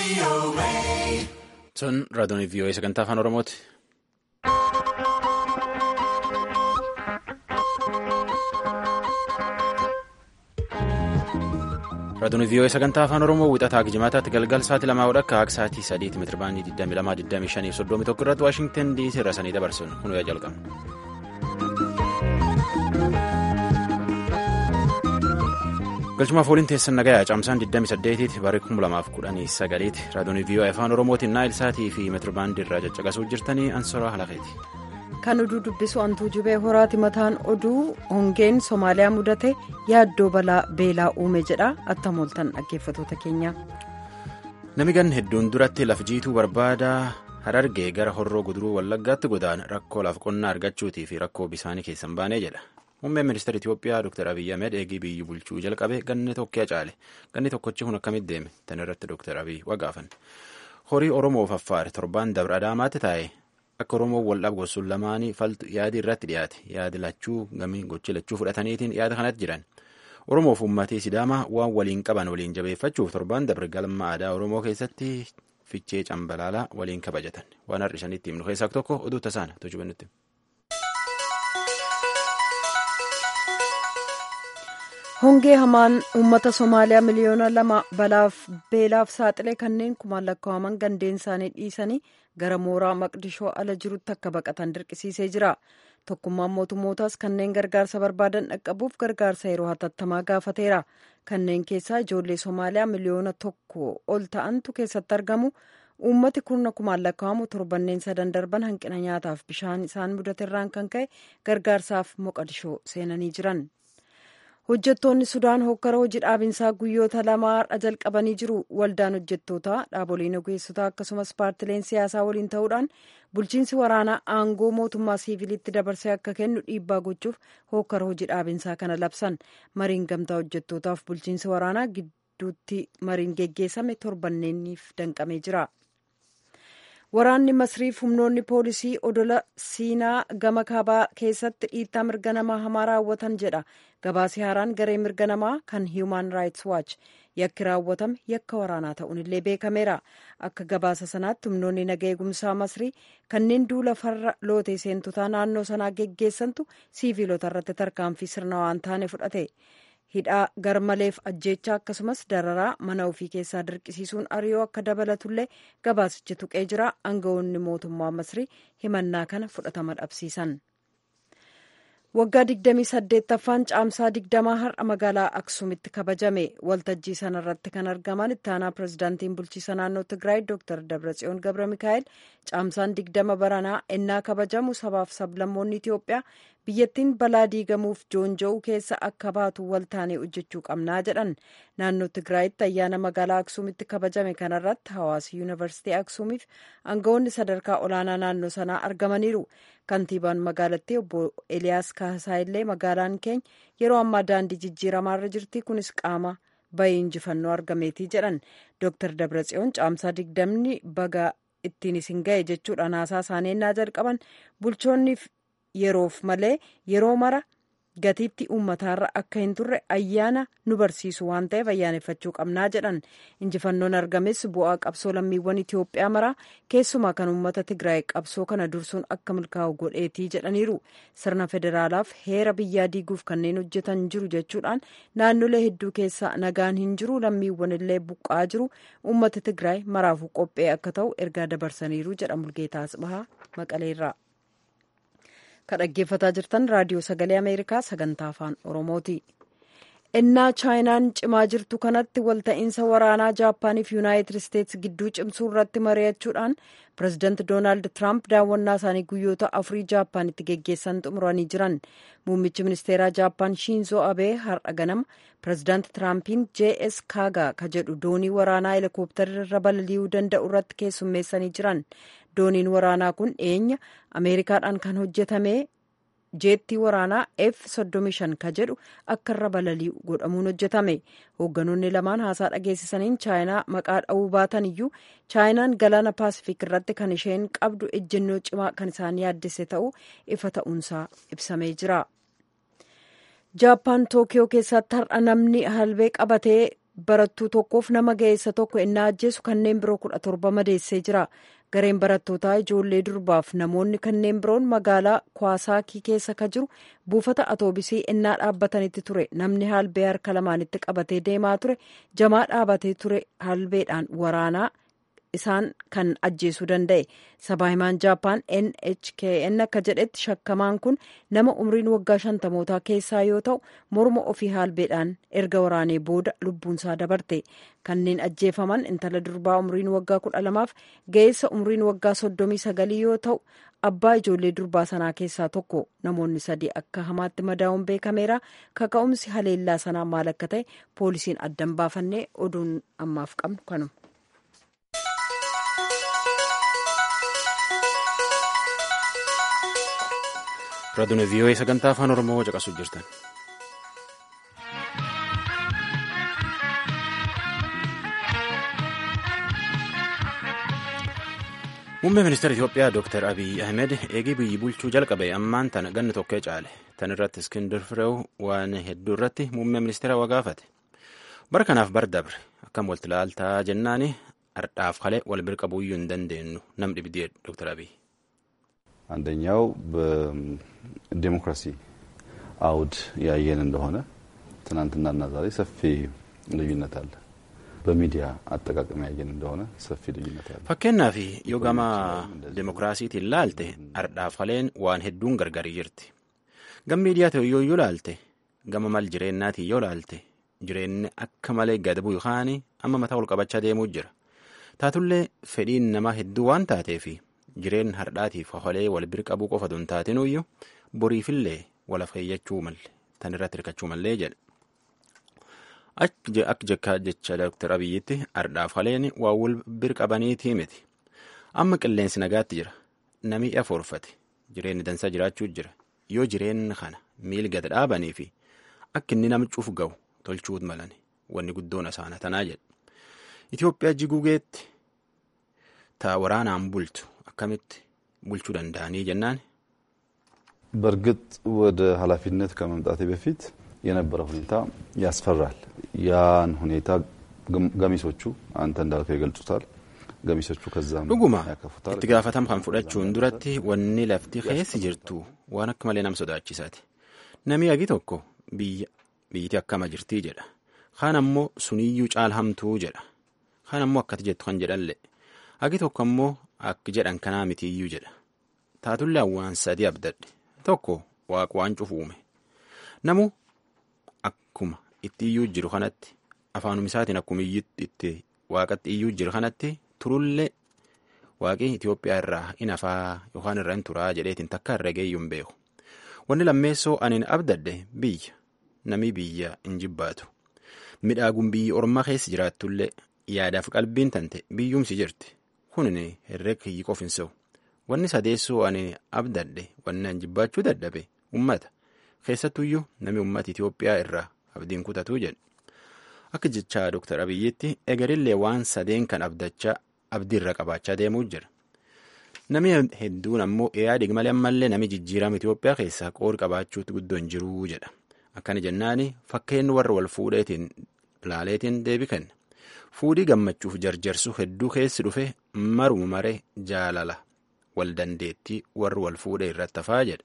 Sun raadiyoon VOA sagantaa afaan Oromooti. Raadiyoon VOA sagantaa afaan Oromoo wixataa Gijimaataatti galgal sa'aatii lamaa hodha akka sa'aatii sadiitti meetira baandii 22,25 irratti Waashingtan DC irra sanii dabarsuun kun yaa jalqabna. galchumaaf waliin teessan nagayaa caamsaan 28tti barii 2019 raadiyoon VOA afaan oromootiin naayil saatii fi meetirbaandii irraa caccaqasuu jirtanii ansoraa halaqeeti. kan oduu dubbisu antuu jubee horaati mataan oduu hongeen soomaaliyaa mudate yaaddoo balaa beelaa uume jedha attamooltan dhaggeeffatoota keenya. nami gan hedduun duratti laf jiituu barbaada harargee gara horroo guduruu wallaggaatti godaan rakkoo laaf qonnaa argachuutii fi rakkoo bisaanii keessan baanee jedha. Muummeen ministeera Itoophiyaa Dr. Abiyyi Ahmed eegii biyyi bulchuu jalqabe ganni tokkee caale. Ganni tokkochi kun akkamitti deeme? Tan irratti Dr. Abiyyi waggaafan. Horii Oromoof Affaar torbaan dabra Adaamaatti taa'e akka Oromoon wal dhabgosuun lamaanii faltu yaadi irratti dhiyaate. Yaadi lachuu gamii gochi lachuu fudhataniitiin yaada kanatti jiran. Oromoof uummatii Sidaamaa waan waliin qaban waliin jabeeffachuuf torbaan dabre galma aadaa Oromoo keessatti fichee cambalaalaa waliin kabajatan. Waan har'isanitti himnu keessaa tokko oduu tasaana tochubannutti. hongee hamaan uummata somaaliyaa miliyoona lama balaaf beelaaf saaxile kanneen kumaan lakkaa'aman gandeen isaanii dhiisanii gara mooraa maqdishoo ala jirutti akka baqatan dirqisiisee jira tokkummaan mootummootaas kanneen gargaarsa barbaadan dhaqqabuuf gargaarsa yeroo hatattamaa gaafateera kanneen keessaa ijoollee somaaliyaa miliyoona tokko ol ta'antu keessatti argamu uummati kurna kumaan lakkaa'amu torbanneen sadan darban hanqina nyaataaf bishaan isaan mudateerraan kan ka'e gargaarsaaf moqadishoo seenanii jiran. hojjettoonni sudaan hokkara hojii dhaabinsaa guyyoota lamaa har'a jalqabanii jiru waldaan hojjettootaa dhaaboliin ogeessotaa akkasumas paartileen siyaasaa waliin ta'uudhaan bulchiinsi waraanaa aangoo mootummaa siivilitti dabarsee akka kennu dhiibbaa gochuuf hokkara hojii dhaabinsaa kana labsan mariin gamtaa hojjettootaaf bulchiinsi waraanaa gidduutti mariin geggeessame torbanneeniif danqamee jira. waraanni masriif humnoonni poolisii odola siinaa gama kaabaa keessatti dhiittaa mirga namaa hamaa raawwatan jedha gabaasi haaraan garee mirga namaa kan hiiman raayits waach yakki raawwatame yakka waraanaa ta'uun illee beekameera akka gabaasa sanaatti humnoonni naga eegumsaa masrii kanneen duula farra lootee seentotaa naannoo sanaa geggeessantu siiviilota irratti tarkaanfii sirna waan taane fudhate. hidhaa garmaleef ajjeechaa akkasumas dararaa mana ofii keessaa dirqisiisuun ari'oo akka dabalatullee gabaasichi tuqee jira aangawoonni mootummaa masrii himannaa kana fudhatama dhabsiisan. waggaa 28ffaan caamsaa 20 har'a magaalaa aksuumitti kabajame waltajjii sanarratti kan argaman ittaanaa pirezidaantiin bulchiisa naannoo tigraay dr dabratsiyoon gabra mikaa'el caamsaan 20 baranaa ennaa kabajamu sabaaf sablammoonni itiyoophiyaa biyyattiin balaa diigamuuf joonja'uu keessa akka baatu waltaanee hojjechuu qabnaa jedhan naannoo tigraayitti ayyaana magaalaa aksuumitti kabajame kanarratti hawaasa yuunivarsiitii aksuumiif aangawoonni sadarkaa olaanaa naannoo sanaa argamaniiru kantiibaan magaalattii obbo eliyaas kaasaa illee magaalaan keenya yeroo ammaa daandii jijjiiramaarra jirti kunis qaama bahii injifannoo argameetii jedhan dooktar dabratsiyoon caamsaa digdamni baga ittiin isin ga'e jechuudhaan haasaa isaanii ennaa jalqaban bulchoonniif yeroof malee yeroo mara gatiitti uummataarra akka hin turre ayyaana nu barsiisu waan ta'eef ayyaaneffachuu qabnaa jedhan injifannoon argames bu'aa qabsoo lammiiwwan itiyoophiyaa maraa keessumaa kan uummata tigraay qabsoo kana dursuun akka milkaa'u godheetii jedhaniiru sirna federaalaaf heera biyyaa diiguuf kanneen hojjetan jiru jechuudhaan naannolee hedduu keessa nagaan hin jiru lammiiwwan illee buqqaa jiru uummata tigraay maraafuu qophee akka ta'u ergaa dabarsaniiru jedha mulgeetaa asbahaa maqaleerraa. kan dhaggeeffataa jirtan raadiyoo sagalee ameerikaa sagantaa afaan oromooti ennaa chaayinaan cimaa jirtu kanatti walta'iinsa waraanaa jaappaaniif yuunaayitid isteetsi gidduu cimsuu irratti mari'achuudhaan pirezidaanti doonaald tiraamp daawwannaa isaanii guyyoota afurii jaappaanitti geggeessan xumuranii jiran muummichi ministeeraa jaappaan shiinzoo abee har'a ganama pirezidaanti tiraampiin js kaagaa ka jedhu doonii waraanaa heelikooptarri irra balali'uu danda'u irratti keessummeessanii jiran dooniin waraanaa kun eenya ameerikaadhaan kan hojjetame jeettii waraanaa f 35 ka jedhu akka irra balali'u godhamuun hojjetame hoogganoonni lamaan haasaa dhageessisaniin chaayinaa maqaa dha'uu baatan iyyuu chaayinaan galaana paasifik irratti kan isheen qabdu ejjennoo cimaa kan isaan yaaddesse ta'uu ifa ta'uunsaa ibsamee jira. jaappaan tookiyoo keessatti har'a namni halbee qabatee barattuu tokkoof nama ga'eessa tokko innaa ajjeesu kanneen biroo kudha torba madeessee jira gareen barattootaa ijoollee durbaaf namoonni kanneen biroon magaalaa kwaasaakii keessa ka jiru buufata atoobisii innaa dhaabbatanitti ture namni halbee harka lamaanitti qabatee deemaa ture jamaa dhaabatee ture halbeedhaan waraanaa isaan kan ajjeesuu danda'e sabaahimaan jaappaan nhkn akka jedhetti shakkamaan kun nama umriin waggaa shantamootaa keessaa yoo ta'u morma ofii halbeedhaan erga waraanee booda lubbuunsaa dabarte kanneen ajjeefaman intala durbaa umriin waggaa kudha lamaaf ga'eessa umriin waggaa soddomii sagalii yoo ta'u abbaa ijoollee durbaa sanaa keessaa tokko namoonni sadii akka hamaatti madaa'uun beekameera kaka'umsi haleellaa sanaa maal akka ta'e poolisiin addan baafannee oduun ammaaf qabnu kanuma. raadiyoo vii'oo'ee sagantaa afaan oromoo caqasuuf jirtan. muummee ministeera itiyoophiyaa dooktar abiy ahmed eegii biyyi bulchuu jalqabe ammaan tana ganni tokkee caale tan irratti iskindir fireew waan hedduu irratti muummee ministeera waa gaafate bara kanaaf bar dabre akkam walitti ilaaltaa jennaani ardhaaf kalee wal bira qabuuyyuu hin dandeenyu nam dhibdee dooktar abiy. አንደኛው በዴሞክራሲ አውድ ያየን እንደሆነ ትናንትናና ዛሬ ሰፊ ልዩነት አለ። በሚዲያ አጠቃቀም ያየን እንደሆነ ሰፊ ልዩነት አለ። fakkeenyaaf yoo gama demokiraasiitiin laalte ardhaaf kaleen waan hedduun gargari jirti gama miidiyaa ta'e yoo laalte gama mal jireennaatiin yoo laalte jireenyi akka malee gad bu'u yookaan amma mataa ol qabachaa deemuu jira taatullee fedhiin namaa hedduu waan taateefi jireen hardhaatiif holee wal bira qabuu qofa don taatinuyyuu boriifillee wal afeeyyachuu malle tan irratti hirkachuu mallee jedhe. Akka jecha Dr. Abiyyitti ardhaaf haleen waa wal bira qabaniitii miti. Amma qilleensi nagaatti jira. Namni afoorfate. Jireenyi dansaa jiraachuu jira. Yoo jireenyi kana miil gad dhaabanii fi akka inni nama cuuf ga'u tolchuut malani. Wanni guddoon asaana tanaa jedhe. Itoophiyaa jiguugeetti taa waraanaan bultu akkamitti bulchuu danda'anii jennaan. በእርግጥ ወደ ኃላፊነት ከመምጣቴ በፊት የነበረ ሁኔታ ያስፈራል። ያን ሁኔታ ገሚሶቹ አንተ እንዳልከው ይገልጹታል። ገሚሶቹ ከዛም dhuguma ያከፉታል። itti gaafatama kan fudhachuun duratti wanni lafti keessi jirtu waan akka malee nama sodaachisaati. Namni agi tokko biyya biyyiti akkama jirtii jedha. Kaan ammoo suniyyuu caalhamtuu jedha. Kaan ammoo akkati jettu kan jedhanle. Agi tokko ammoo akki jedhan kanaa mitiiyyuu jedha. Taatullee waan sadii abdadhe. Tokko waaqa waan cufu uume. Namu akkuma itti iyyuu jiru kanatti afaanuma isaatiin akkuma itti waaqatti iyyuu jiru kanatti turullee waaqi Itoophiyaa irraa in hafaa yookaan irra in turaa jedheetiin takka irra geeyyuu hin beeku. Wanni lammeessoo aniin abdadde biyya namni biyya hin jibbaatu. Midhaaguun biyyi ormaa keessa jiraattullee yaadaaf qalbiin tante biyyumsi jirti. Kunin herreega kiyyi qof hin se'u. Wanni sadeessoo ani abdadde wanni an jibbaachuu dadhabe ummata. Keessattuyyuu namni ummata Itoophiyaa irraa abdiin kutatuu jedhe. Akka jechaa Dr. Abiyyitti egerillee waan sadeen kan abdachaa abdiirra qabaachaa deemuu jira. Namni hedduun ammoo yaadi malee ammallee namni jijjiirama Itoophiyaa keessaa qoodi qabaachuutti guddoo hin jiruu jedha. Akkana jennaani fakkeenyi warra wal fuudheetiin ilaaleetiin deebi kenna. Fuudhii gammachuuf jarjarsu hedduu keessi dhufe maruma maree jaalala wal dandeettii warri wal fuudhee irratti hafaa jedha.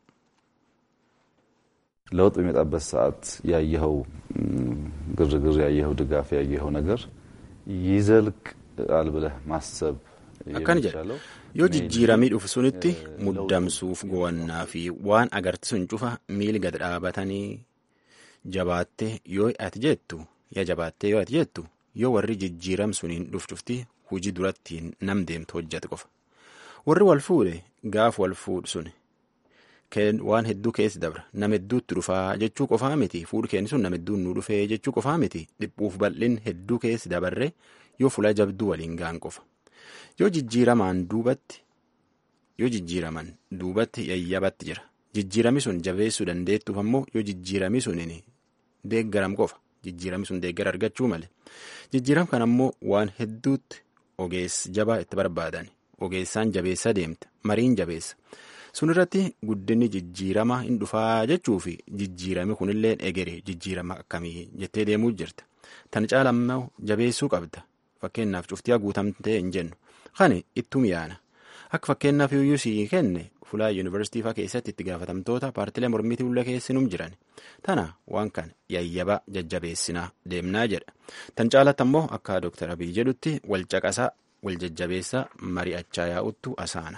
ለውጥ በሚመጣበት ሰዓት ያየኸው ግርግር፣ ያየኸው ድጋፍ፣ ያየኸው ነገር ይዘልቃል ብለህ ማሰብ akkana jedha yoo jijjiiramii dhufu sunitti muddamsuuf gowannaa fi waan agarti sun cufa miili gad dhaabatanii jabaattee yoo ati jettu yaa jabaattee yoo ati jettu yoo warri jijjiiram suniin dhuf cufti hujii durattiin nam deemtu hojjate qofa warri wal fuudhe gaaf wal fuudhu suni waan hedduu keessi dabra nama hedduutti dhufaa jechuu qofaa miti fuudhu keenya sun nama hedduun nu dhufee jechuu qofaa miti dhiphuuf bal'in hedduu keessi dabarre yoo fuula jabduu waliin gaan qofa. yoo jijjiiramaan duubatti yoo jijjiiraman duubatti yayyabatti jira jijjiirami sun jabeessuu dandeettuuf ammoo yoo jijjiirami suniin deeggaram qofa jijjiirami sun deeggara argachuu male jijjiiram kan ammoo waan hedduutti ogeessi jabaa itti barbaadan ogeessaan jabeessa deemta mariin jabeessa sun irratti guddinni jijjiirama hin dhufaa jechuu fi jijjiirami kunillee egere jijjiirama akkamii jettee deemuu jirta tan caalammoo jabeessuu qabda fakkeenyaaf cuftiyaa guutamtee hin jennu kani ittum yaana akka fakkeenyaaf iyyuu sii kenne fulaa yuunivarsiitii faa keessatti itti gaafatamtoota paartilee mormitii ulla keessinum jiran tana waan kana yayyaba jajjabeessinaa deemnaa jedha tan caalatti ammoo akka dooktar abiy jedhutti wal caqasaa wal jajjabeessaa mari'achaa yaa'uttu asaana.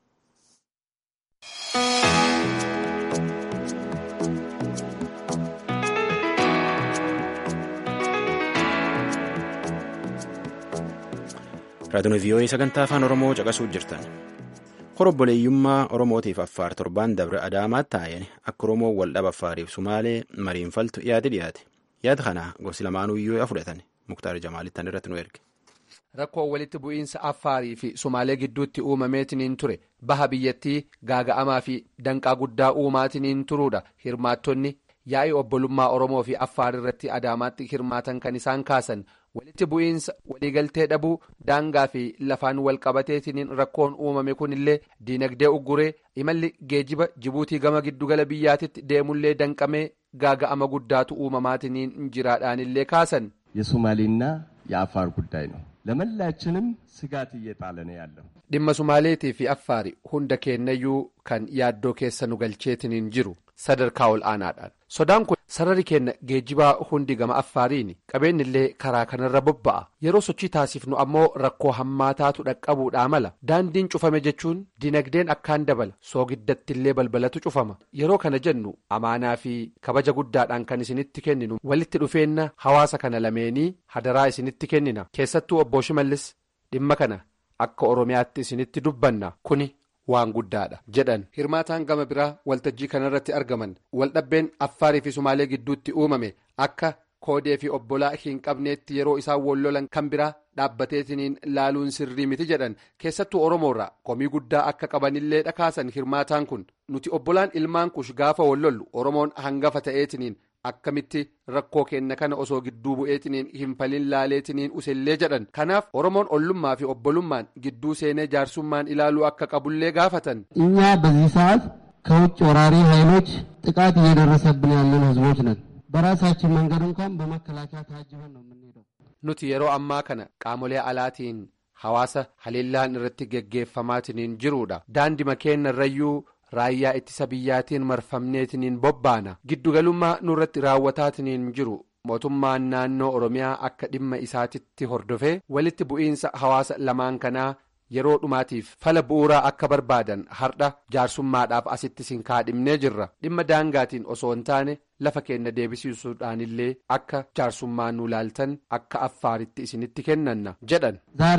raadiyoon vii'oo'ee sagantaa afaan oromoo caqasuu jirtan horobboleeyyummaa oromootiif affaar torbaan dabre adaamaatti taa'een akka oromoon waldhaba affaariif sumaalee mariinfaltu yaade dhiyaate yaada kana gosi lamaanuyyuu fudhatan muktaar jamaalittan irratti nu erge. rakkoo walitti bu'iinsa affaarii fi sumaalee gidduutti uumameetiniin ture baha biyyattii gaaga'amaa fi danqaa guddaa uumaatiniin turuudha hirmaattonni yaa'ii obbolummaa oromoo fi affaar irratti adaamaatti hirmaatan kan isaan kaasan walitti bu'iinsa waliigaltee dhabuu daangaa fi lafaan wal qabateetiniin rakkoon uumame kunillee diinagdee ugguree imalli geejiba jibuutii gama giddugala biyyaatitti deemullee danqamee gaaga'ama guddaatu uumamaatiniin jiraadhaanillee kaasan. የሶማሌና የአፋር ጉዳይ ነው። ለመላችንም ስጋት እየጣለ ነው ያለው። dhimma sumaaleetii fi affaari hunda keenyayyuu kan yaaddoo keessa nu galcheetiniin jiru sadarkaa ol aanaadhaan sodaan kun sararri keenya geejibaa hundi gama affaariini qabeenyillee karaa kanarra bobba'a yeroo sochii taasifnu ammoo rakkoo hammaataatu dhaqqabuudhaa mala daandiin cufame jechuun dinagdeen akkaan dabala soogiddattillee balbalatu cufama yeroo kana jennu amaanaa fi kabaja guddaadhaan kan isinitti kenninu walitti dhufeenna hawaasa kana lameenii hadaraa isinitti kennina keessattuu obbo Shimallis dhimma kana. akka oromiyaatti isinitti dubbanna kuni waan guddaadha jedhan hirmaataan gama biraa waltajjii kanarratti argaman waldhabbeen affaarii fi sumaalee gidduutti uumame akka koodee fi obbolaa hin qabneetti yeroo isaan wallolan kan biraa dhaabbateetiniin laaluun sirrii miti jedhan keessattuu oromoorraa komii guddaa akka qabanillee dhakaasan hirmaataan kun nuti obbolaan ilmaan kush gaafa wallollu oromoon hangafa ta'eetiniin. akkamitti rakkoo kenna kana osoo gidduu bu'eetiniin hin falin laaleetiniin usellee jedhan kanaaf oromoon ollummaa fi obbolummaan gidduu seenee jaarsummaan ilaaluu akka qabullee gaafatan. እኛ በዚህ ሰዓት ከውጭ ወራሪ ኃይሎች ጥቃት እየደረሰብን ያለን ህዝቦች ነን። በራሳችን መንገድ እንኳን በመከላከያ ታጅበን ነው የምንሄደው። nuti yeroo ammaa kana qaamolee alaatiin hawaasa haleellaan irratti geggeeffamaatiniin jiruudha daandii keenya irrayyuu. raayyaa ittisa biyyaatiin marfamneetiniin bobbaana giddugalummaa nurratti raawwataatiniin jiru mootummaan naannoo oromiyaa akka dhimma isaatitti hordofee walitti bu'iinsa hawaasa lamaan kanaa yeroo dhumaatiif fala bu'uuraa akka barbaadan hardha jaarsummaadhaaf asitti sin kaadhimnee jirra dhimma daangaatiin osoo hin taane lafa keenya deebisiisuudhaanillee akka jaarsummaa nu laaltan akka affaaritti isinitti kennanna jedhan. ዛሬ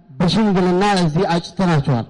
በሽምግልና እዚህ አጭተናቸዋል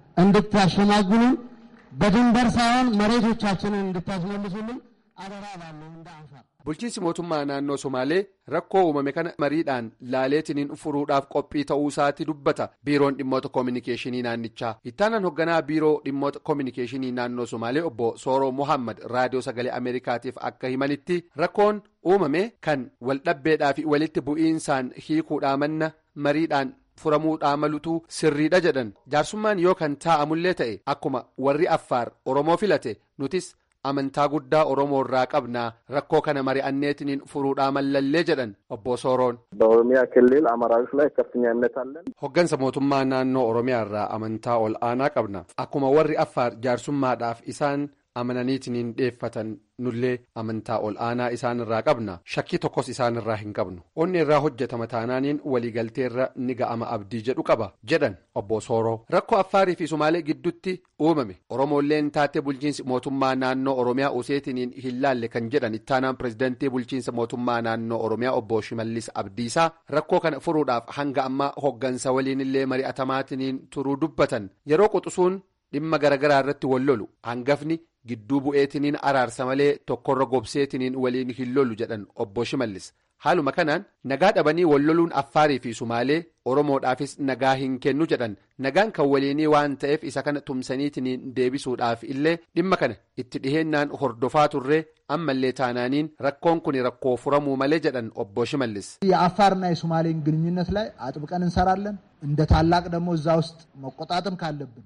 እንድታሸማግሉን በድንበር ሳይሆን መሬቶቻችንን እንድታስመልሱልን አደራ እላለሁ እንደ አፋር bulchiinsi mootummaa naannoo somaalee rakkoo uumame kana mariidhaan laaleetiniin furuudhaaf qophii ta'uu isaati dubbata biiroon dhimmoota koominikeeshinii naannichaa ittaanaan hoogganaa biiroo dhimmoota koominikeeshinii naannoo somaalee obbo sooroo mohammad raadiyoo sagalee ameerikaatiif akka himanitti rakkoon uumame kan waldhabbeedhaa fi walitti bu'iinsaan hiikuudhaa manna mariidhaan. furamuudhaa malutu sirriidha jedhan jaarsummaan yoo kan taa'amullee ta'e akkuma warri affaar oromoo filate nutis amantaa guddaa oromoo irraa qabnaa rakkoo kana mari'anneetiniin furuudhaa mallallee jedhan obbo sooroon. በኦሮሚያ ክልል አመራሮች ላይ ከፍተኛ እምነት አለን። hoggansa mootummaa naannoo oromiyaa irraa amantaa ol aanaa qabna akkuma warri affaar jaarsummaadhaaf isaan amananiitiniin dhiyeeffatan nullee amantaa ol aanaa isaan irraa qabna shakkii tokkos isaan irraa hin qabnu onni irraa hojjetama taanaaniin waliigalteerra ni ga'ama abdii jedhu qaba jedhan obbo sooroo rakkoo affaarii fi sumaalee gidduutti uumame oromoolleen taatee bulchiinsi mootummaa naannoo oromiyaa useetiniin hin laalle kan jedhan ittaanaan pirezidantii bulchiinsa mootummaa naannoo oromiyaa obbo shimallis abdiisaa rakkoo kana furuudhaaf hanga ammaa hoggansa waliinillee mari'atamaatiniin turuu dubbatan yeroo quxusuun dhimma garaagaraa irratti wal lolu hangafni. gidduu bu'eetiniin araarsa malee tokkorra gobseetiniin waliin hin lolu jedhan obbo shimallis haaluma kanaan nagaa dhabanii wal loluun affaarii fi sumaalee oromoodhaafis nagaa hin kennu jedhan nagaan kan waliinii waan ta'eef isa kana tumsaniitiniin deebisuudhaaf illee dhimma kana itti dhiheennaan hordofaa turree ammallee taanaaniin rakkoon kun rakkoo furamuu malee jedhan obbo shimallis. የአፋርና የሶማሌን ግንኙነት ላይ አጥብቀን እንሰራለን እንደ ታላቅ ደግሞ እዛ ውስጥ መቆጣጠም ካለብን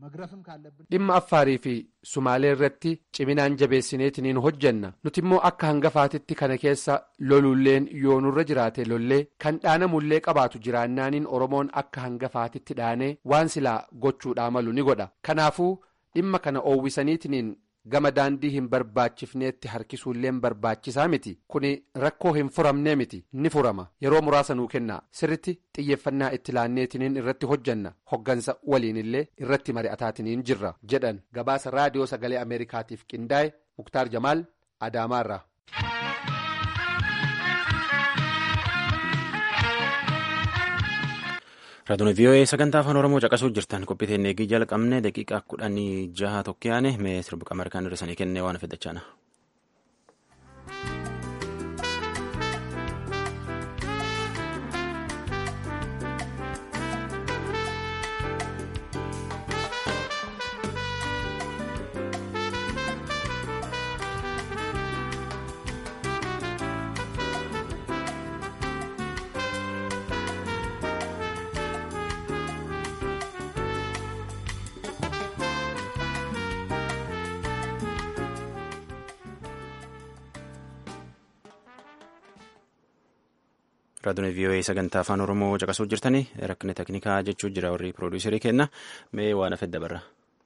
dhimma affaarii fi sumaalee irratti ciminaan jabeessineetiniin hojjanna nuti immoo akka hangafaatitti kana keessa lolulleen yoo nurra jiraate lollee kan dhaanamullee qabaatu jiraannaaniin oromoon akka hangafaatitti dhaanee waan silaa gochuudhaa malu ni godha kanaafuu dhimma kana oowwisaniitiniin gama daandii hin barbaachifneetti harkisuulleen barbaachisaa miti kuni rakkoo hin furamnee miti ni furama yeroo muraasa nuu kennaa sirritti xiyyeeffannaa itti laanneetiniin irratti hojjanna hoggansa waliinillee irratti mari'ataatiniin jirra jedhan gabaasa raadiyoo sagalee ameerikaatiif qindaa'e muktaar jamaal adaamaarraa. raadiyoon vii'oo'ee sagantaa afaan oromoo caqasuu jirtan qophiiteen eegii jalqabne daqiiqaa kudhanii jaha tokkoyaane mee sirba ameerikaan hir'isanii kennee waan fedhachaana. raadiyoon vii'oo'ee sagantaa afaan oromoo caqasuu jirtanii rakkina teknikaa jechuu jira warri piroodiisarii kenna mee waan hafe dabarra.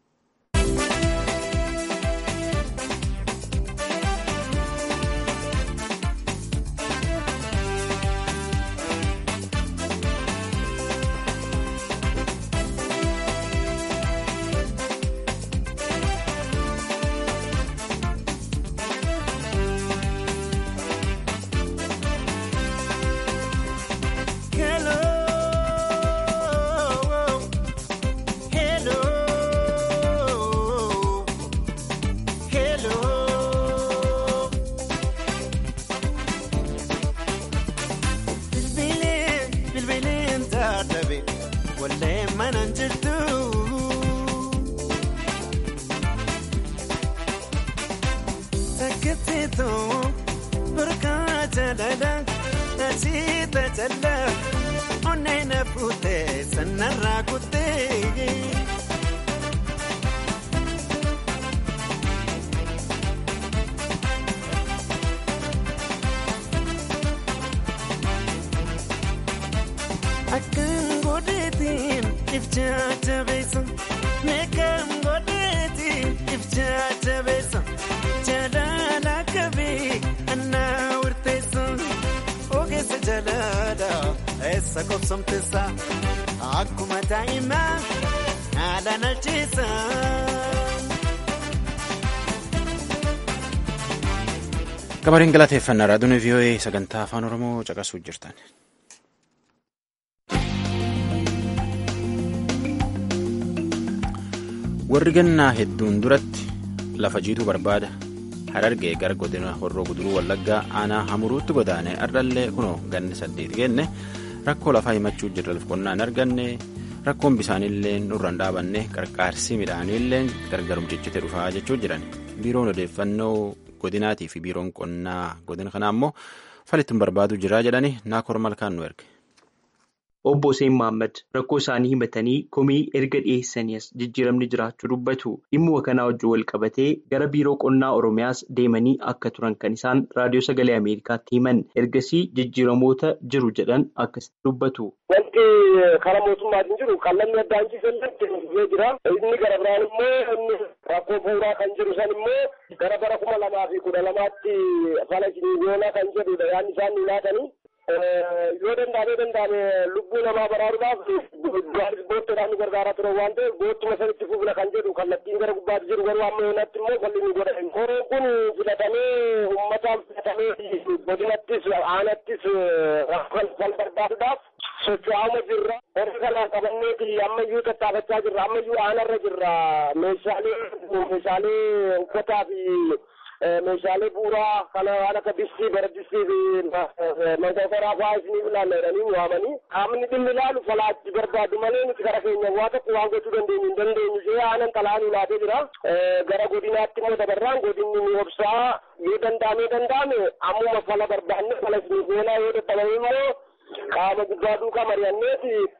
Akkuma daa'imaa haala nalchiisa. Gabariin galateeffannaa raadiyoon vii'oo'ee sagantaa afaan oromoo caqasuu jirtan. warri gannaa hedduun duratti lafa jiituu barbaada harargee gara godina horroo guduruu wallaggaa aanaa hamuruutti godaane ardallee kunoo ganni saddeet genne. rakkoo lafaa himachuu jirra qonnaa hin arganne rakkoon bisaanillee nurraan dhaabanne qarqaarsi midhaaniillee gargarum ciccite dhufaa jechuu jiran biiroon odeeffannoo godinaatii fi biiroon qonnaa godina kanaa immoo falittiin barbaadu jira jedhani naakoor malkaan nu erge. Obbo Hussein Mohaammed rakkoo isaanii himatanii komii erga dhiyeessanii as jijjiiramni jiraachuu dubbatu dhimmuma kanaa wajjin wal qabatee gara biiroo qonnaa Oromiyaas deemanii akka turan kan isaan raadiyoo sagalee Ameerikaatti himan ergasii jijjiiramoota jiru jedhan akkasitti dubbatu. Wanti karaa mootummaatiin jiru qal'anni addaan ciisan jira. Inni gara biraan immoo inni rakkoo bu'uuraa kan jiru san immoo gara bara kuma lamaa fi kudha lamaatti fala yoonaa kan jedhudha yaadni isaan nu laatanii. yoo danda'amee danda'ame lubbuu namaa baraaruudhaaf boottoodhaan nu gargaaraa ture waan ta'eef boottuma sanitti fufna kan jedhu kallattiin gara gubbaatti jiru garuu amma yoonatti immoo falli nu godhan horoon kun filatamee uummataan filatamee godinattis aanattis rakkoo fal barbaaduudhaaf socho'aama jirra horii kanaan qabanneeti ammayyuu tattaafachaa jirra ammayyuu aanarra jirra meeshaalee meeshaalee uffataa fi meeshaalee bu'uuraa kana waan akka distii bara distii fi mankokoraa fa'aa isiniif ilaalla jedhanii waamanii qaamni dhimmi ilaalu falaachi barbaadu malee nuti gara keenya waa tokko waan gochuu dandeenyu hin dandeenyu jee aanan xalaan ilaatee jira gara godinaatti immoo dabarraan godinni ni obsaa yoo danda'amee danda'ame ammuma fala barbaanne fala isiniif oolaa yoo dadhabame immoo qaama gubbaa duukaa mari'anneeti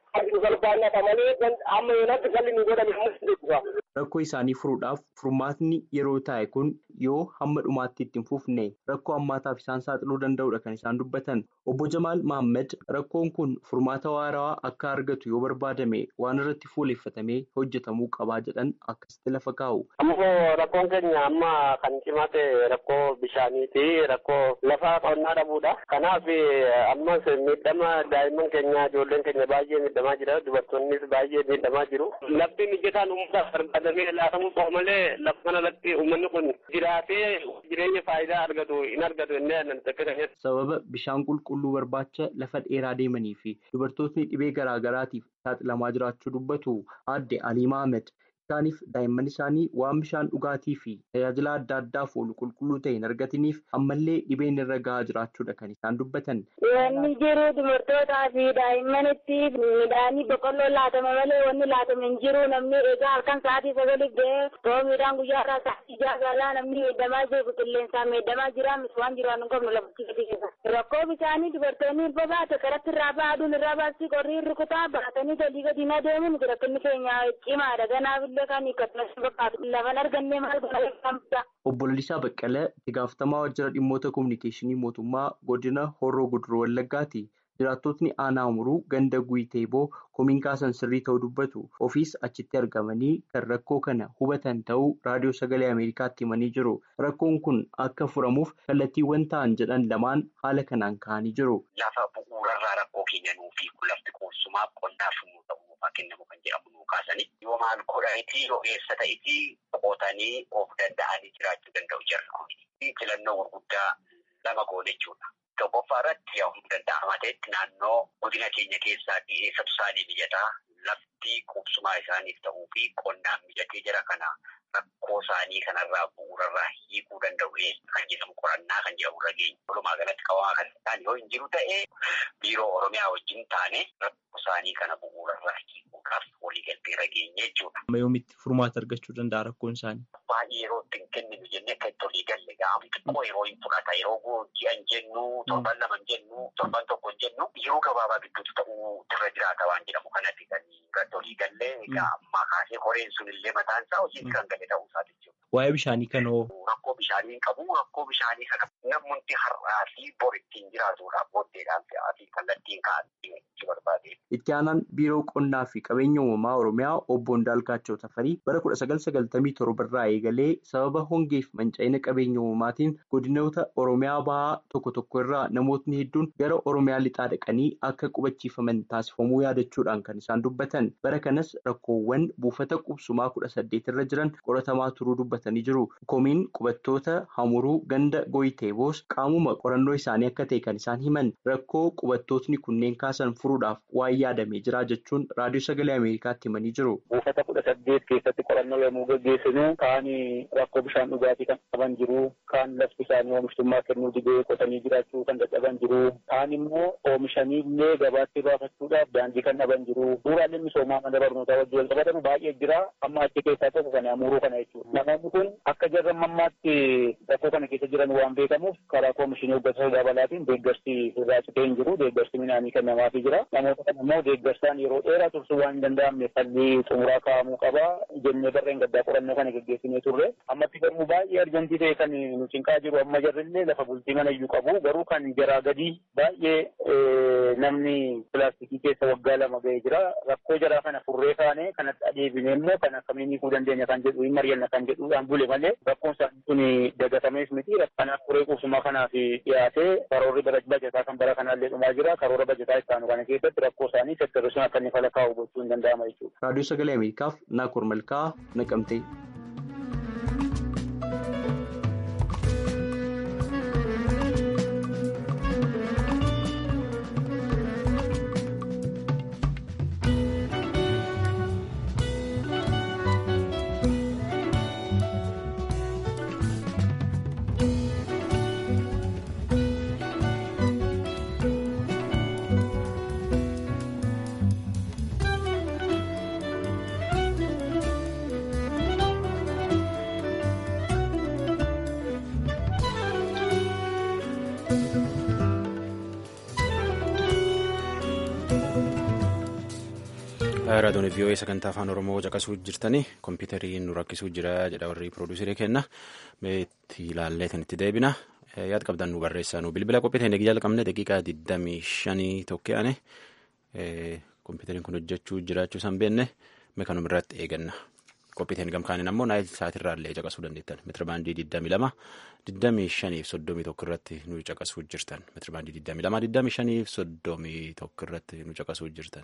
nu salphaannata malee amma yoonatti falli nu godhame amma Rakkoo isaanii furuudhaaf furmaatni yeroo taa'e kun yoo hamma dhumaatti itti hin fufne rakkoo hammaataaf isaan saaxiluu danda'udha kan isaan dubbatan. Obbo Jamaal Mahammad rakkoon kun furmaata waarawaa akka argatu yoo barbaadame waan irratti fuuleffatamee hojjetamuu qabaa jedhan akkasitti lafa kaa'u. Ammoo rakkoon keenya amma kan cimaa ta'e rakkoo bishaaniiti. Rakkoo lafa qonnaa dhabuudha. Kanaaf ammas miidhama daa'imman keenya ijoolleen keenya baay'ee miidhamaa jira. Dubartoonnis baay'ee miidhamaa jiru. Lafti mijataan uummataaf barbaadamee laatamuu qaba malee lafa kanarratti uummanni kun jiraatee jireenya faayidaa argatu hin argatu inni aannan takka Sababa bishaan qulqulluu barbaacha lafa dheeraa deemanii fi dubartootni dhibee garaa garaatiif saaxilamaa jiraachuu dubbatu aadde Alii Mahammad. Isaaniif daa'imman isaanii waan bishaan dhugaatii fi tajaajila adda addaaf oolu qulqulluu ta'e hin argataniif ammallee dhibeen irra gahaa jiraachuudha kan isaan dubbatan. Wanni jiru dubartootaa fi daa'immanitti midhaanii boqqolloo laatama malee wanni laatame hin jiru namni egaa halkan sa'aatii sagaliif ga'ee too midhaan guyyaa irraa sa'aatii jaagaalaa namni miidhamaa jiru qilleensaan miidhamaa jira waan jiru waan hin qabnu lafti gadi keessa. Rakkoo bishaanii dubartoonni irra baate karatti irraa ba'a aduun irraa baasii qorrii rukutaa baatanii galii gadi na deemuun rakkinni keenya cimaadha ganaaf Obbo Lalisaa Baqqalee itti gaafatamaa waajjira dhimmoota kominikeeshinii mootummaa godina Horroo Guduroo Wallaggaati. Jiraattotni aanaa umuruu ganda Guyiteeboo komiin kaasan sirrii ta'uu dubbatu. Ofiis achitti argamanii kan rakkoo kana hubatan ta'uu raadiyoo sagalee Ameerikaatti himanii jiru. Rakkoon kun akka furamuuf kallattiiwwan ta'an jedhan lamaan haala kanaan ka'anii jiru. Lafa bu'uurarraa rakkoo keenya nuufi lafti qoosumaaf qonnaaf nu ta'uu kennamu kan jedhamu nu kaasanii yoo maal godhaniiti yoo eessa ta'iti qotanii of danda'anii jiraachuu danda'u jarri kun filannoo gurguddaa lama goone jechuudha. Tokkoffaa irratti humna danda'amaa ta'etti naannoo godina keenya keessaa eessatu isaanii mijataa lafti qubsumaa isaaniif ta'uu fi qonnaan mijatee jira kana rakkoo isaanii kanarraa bu'uurarraa hiikuu danda'u kan jedhamu qorannaa kan jedhamu irra geenya. Walumaa galatti qabamaa kan ta'an yoo hin jiru ta'ee biiroo Oromiyaa wajjin taane rakkoo isaanii kana bu'uurarraa hiikuudhaaf waliigaltee irra geenye jechuudha. Amma yoomitti furmaata argachuu danda'a rakkoon isaanii? Baay'ee yeroo itti hin kenninu jennee akka itti olii galle gaafa xiqqoo yeroo hin fudhata yeroo ji'an jennu torban lama jennu torban tokko jennu yeroo gabaabaa gidduutti ta'uu irra jiraata waan jedhamu kanatti kan irratti olii gallee egaa ammaa kaasee koreen sun illee mataan isaa hojiitti kan gale ta'uu isaa jechuudha. Waa'ee bishaanii kanoo. Rakkoo bishaanii hin qabu rakkoo bishaanii kana namoonni har'aa fi bor ittiin jiraatuudhaaf booddeedhaan fe'aa fi kallattiin kaa'anii itti barbaade. Itti aanaan biiroo qonnaa fi qabeenya uumamaa Oromiyaa obbo Ndaalkaachoo Tafarii bara kudha sagal sagaltamii torba irraa eegalee sababa hongeef manca'ina qabeenya uumamaatiin godinoota Oromiyaa bahaa tokko tokko irraa namootni hedduun gara Oromiyaa lixaa dhaqanii akka qubachiifaman taasifamuu yaadachuudhaan kan isaan dubbatan. Bara kanas rakkoowwan buufata qubsumaa kudha saddeet irra jiran qoratamaa turuu dubbatanii jiru. Komiin qubattoota hamuruu ganda Goyiteeboos qaamuma qorannoo isaanii akka ta'e kan isaan himan rakkoo qubattootni kunneen kaasan furuudhaaf waan yaadamee jira jechuun raadiyoo sagalee Ameerikaatti himanii jiru. Buufata kudha saddeet keessatti qorannoo yommuu gaggeessinu kaan rakkoo bishaan dhugaatii kan qaban jiru, kaan lafti isaanii oomishtummaa kennuu didee qotanii jiraachuu kan dadhaban jiru, kaan immoo oomishanii illee gabaatti baafachuudhaaf daandii kan dhaban jiru. Bu'uuraaleen misoomaa mana barnootaa wajjin wal qabatan baay'ee jira. Amma achi keessaa tokko kan hamuruu kana jechuudha. Namoonni kun akka jarra mammaatti rakkoo kana keessa jiran waan beekamuuf karaa koomishinii hoggansa dabalaatiin deeggarsi irraa citee hin jiru. Deeggarsi midhaanii kennamaafii jira. Namoota kana immoo deeggarsaan yeroo dheeraa tursuu waan hin danda'amne falli xumuraa kaa'amuu qaba. Jennee barreen gaddaa qorannoo kana gaggeessinee turre. Ammatti garuu baay'ee arjantii ta'e kan nu cinqaa jiru amma jarrillee lafa bultii mana iyyuu qabu. Garuu kan jaraa gadii baay'ee namni pilaastikii keessa waggaa lama ga'ee jira. Rakkoo jaraa kana furree kaane kanatti adeebinee immoo kan akkamiin hiikuu dandeenya kan jedhu hin mari'anna kan jedhuudhaan bule malee rakkoon isaanii kun dagatamees miti. Kanaaf furee qubsuma kanaaf dhiyaatee karoorri bajataa kan bara kanaallee dhumaa jira. Karoora bajataa ittaanu kana keessatti rakkoo isaanii sektarri sun akka inni fala kaa'u gochuu hin danda'ama jechuudha. Raadiyoo Sagalee Ameerikaaf Naakoor Malkaa Naqamtee. raadiyoon vii'oo'ee sagantaa afaan oromoo caqasuu jirtanii kompiitariin nu rakkisuu jira jedha warri piroodiisarii kenna meetti ilaallee kan itti deebina yaad qabdan nu barreessaa nu bilbila qophii ta'e jalqabne daqiiqaa 25 tokke'ane kompiitariin kun hojjechuu jiraachuu isaan beenne meekanum irratti eeganna qophii ta'e gamkaaniin ammoo naayil saatirraa illee caqasuu dandeettan meetira baandii 22 25 fi 31 irratti nu caqasuu jirtan meetira baandii 22 25 fi 31 irratti nu caqasuu jirtan.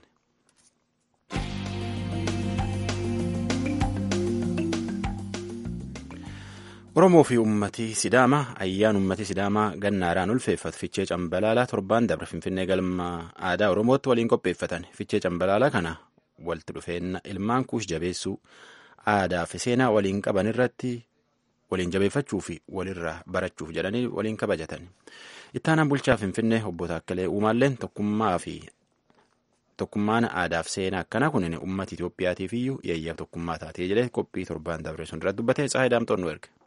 Oromoo fi uummatii Sidaamaa ayyaan uummatii Sidaamaa gannaaraan ulfeeffatu fichee cambalaalaa torbaan dabre Finfinnee galma aadaa Oromootti waliin qopheeffatan fichee cambalaalaa kana walitti dhufeenna ilmaan kuush jabeessuu aadaa fi seenaa waliin qaban irratti waliin jabeeffachuu fi walirraa barachuuf jedhanii waliin kabajatan. Ittaanaan bulchaa Finfinnee obbo Taakkalee Uumaalleen tokkummaa fi tokkummaan aadaaf seenaa akkanaa kun uummata Itoophiyaatiif iyyuu yeeyyaa tokkummaa taatee jedhee qophii torbaan dabre sun irratti dubbatee Tsaayi Daamtoon nu erge.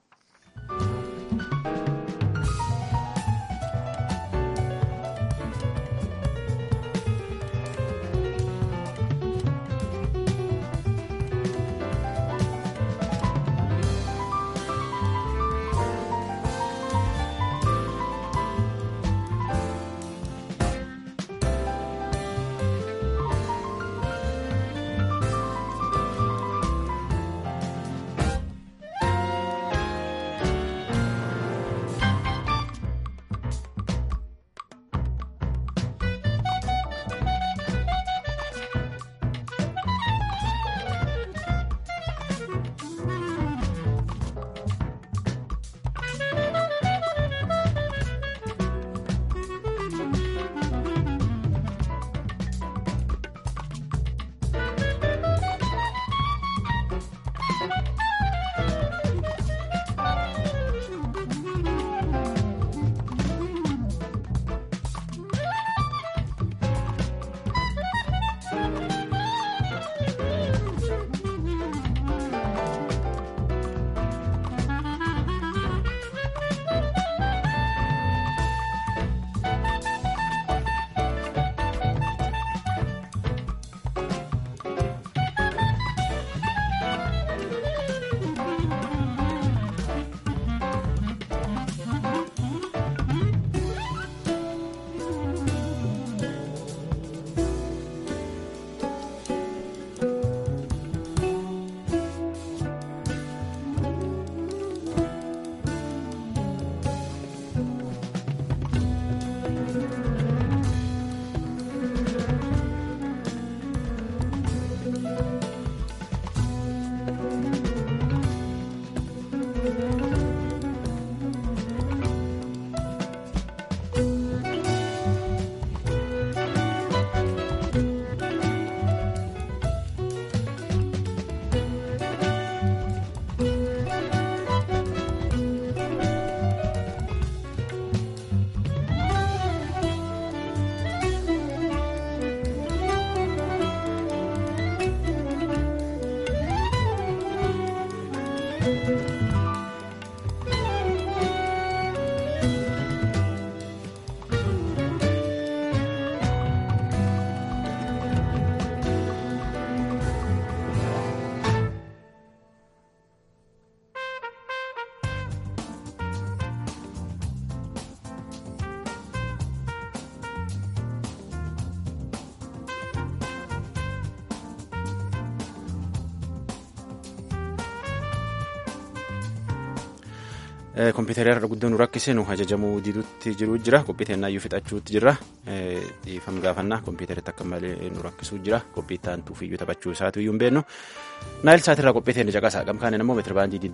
kompiitara irra guddoo nu rakkise nu ajajamuu didutti jiru jira qophii teennaayyuu fixachuutti jira dhiifam gaafannaa kompiitaritti akka malee nu rakkisuu jira qophii taantuufiyyuu taphachuu isaatu iyyuu hin beennu naayil saatirraa qophii teenne caqasaa gamkaaniin immoo meetira baandii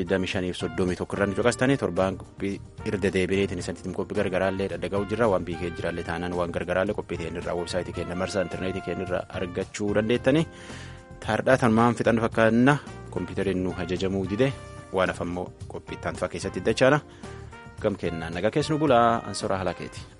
22 25 31 irra nu caqastanii torbaan qophii irra deebineetiin isanitti qophii gargaraallee dhadhaga'uu jira waan biikee jiraallee taanaan waan gargaraallee qophii teennirraa weebsaayitii keenya marsaa intarneetii keenyarraa argachuu dandeettanii taardhaa tanumaan fixan fakkaanna kompiitariin nu ajajamuu dide waan hafammoo qophii taanfaa keessatti dachaana gam kennaan nagaa keessu nu bulaa ansoraa halakeeti.